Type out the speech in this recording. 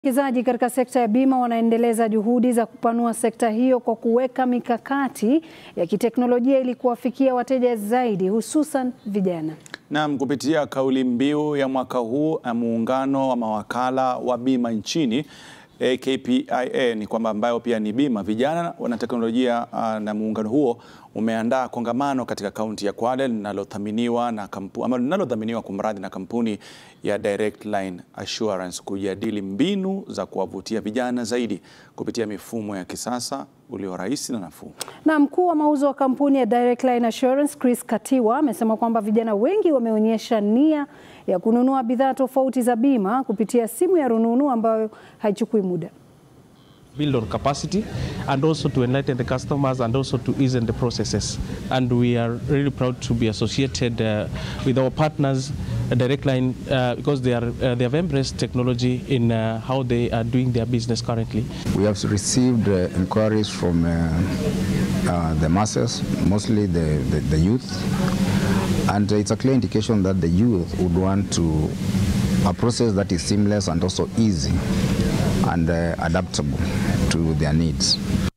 Wawekezaji katika sekta ya bima wanaendeleza juhudi za kupanua sekta hiyo kwa kuweka mikakati ya kiteknolojia ili kuwafikia wateja zaidi hususan vijana. Naam, kupitia kauli mbiu ya mwaka huu ya muungano wa mawakala wa bima nchini KPIA ni kwamba ambayo pia ni bima vijana wana teknolojia uh, na muungano huo umeandaa kongamano katika kaunti ya Kwale linalothaminiwa na kampuni ama linalodhaminiwa kumradhi na kampuni ya Direct Line Assurance kujadili mbinu za kuwavutia vijana zaidi kupitia mifumo ya kisasa ulio rahisi na nafuu. Na mkuu wa mauzo wa kampuni ya Direct Line Assurance Chris Katiwa amesema kwamba vijana wengi wameonyesha nia ya kununua bidhaa tofauti za bima kupitia simu ya rununu ambayo haichukui muda. build on capacity and also to enlighten the customers and also to ease in the processes. And we are really proud to be associated uh, with our partners, uh, Direct Line, uh, because they, are, uh, they have embraced technology in uh, how they are doing their business currently. We have received uh, inquiries from uh, uh, the masses, mostly the, the, the youth, and it's a clear indication that the youth would want to a process that is seamless and also easy and uh, adaptable to their needs.